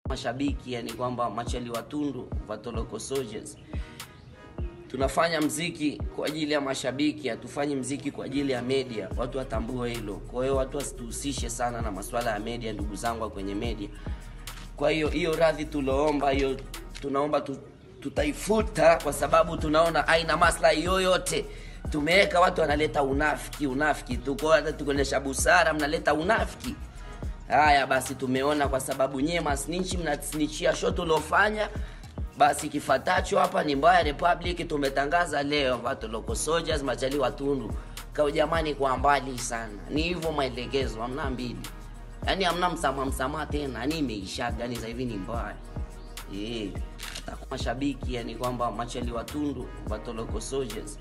mashabiki yani kwamba machali watundu vatoloko soldiers tunafanya mziki kwa ajili ya mashabiki hatufanyi mziki kwa ajili ya media watu watambue hilo kwa hiyo watu wasituhusishe sana na masuala ya media ndugu zangu wa kwenye media kwa hiyo hiyo radhi tuloomba hiyo tunaomba tu, tutaifuta kwa sababu tunaona haina maslahi yoyote tumeweka watu wanaleta unafiki unafiki tu kwa hiyo hata tukionyesha busara mnaleta unafiki haya basi tumeona kwa sababu nyie masnichi mnasnichia sho tuliofanya basi kifatacho hapa ni mbaya republic tumetangaza leo watu local soldiers machali watundu kao jamani kwa mbali sana ni hivyo maelekezo hamna mbili yaani hamna msamaha msamaha tena yani imeishaga yani sasa hivi ni mbaya eh hata kwa mashabiki yani kwamba machali watundu watu local soldiers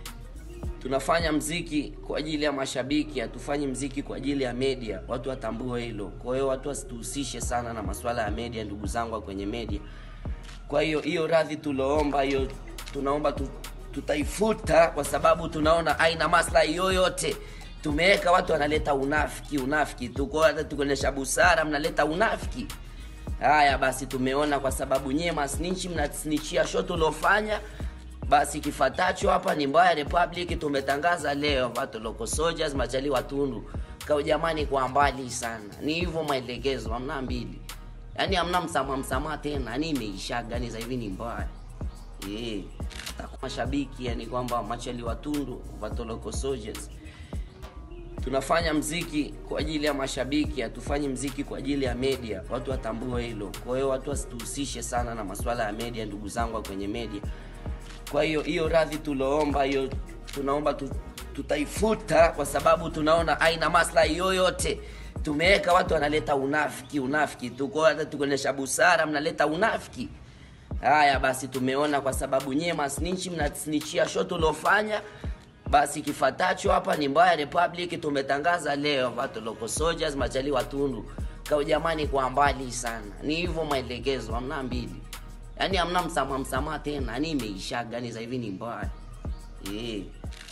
tunafanya mziki kwa ajili ya mashabiki hatufanyi mziki kwa ajili ya media watu watambue hilo kwa hiyo watu wasituhusishe sana na masuala ya media ndugu zangu wa kwenye media kwa hiyo hiyo radhi tuloomba hiyo tunaomba tu, tutaifuta kwa sababu tunaona haina maslahi yoyote tumeweka watu wanaleta unafiki unafiki tu kwa hiyo hata tukionyesha busara mnaleta unafiki haya basi tumeona kwa sababu nyie masnichi mnasnichia sho tuliofanya basi kifatacho hapa ni mbaya republic tumetangaza leo watu local soldiers machali watundu kao jamani kwa mbali sana ni hivyo maelekezo hamna mbili yaani hamna msamaha msamaha tena yani imeishaga yani sasa hivi ni mbaya eh hata kwa mashabiki yani kwamba machali watundu watu local soldiers tunafanya mziki kwa ajili ya mashabiki hatufanyi mziki kwa ajili ya media watu watambue hilo kwa hiyo watu wasituhusishe sana na masuala ya media ndugu zangu wa kwenye media kwa hiyo hiyo radhi tuloomba hiyo tunaomba tu, tutaifuta kwa sababu tunaona haina maslahi yoyote tumeweka watu wanaleta unafiki unafiki tu kwa hiyo hata tukionyesha busara mnaleta unafiki haya basi tumeona kwa sababu nyie masnichi mnasnichia sho tuliofanya basi kifatacho hapa ni mbaya republic tumetangaza leo watu local soldiers machali watundu kao jamani kwa mbali sana ni hivyo maelekezo hamna mbili yaani hamna msamaha msamaha tena yani imeishaga yani sasa hivi ni mbaya eh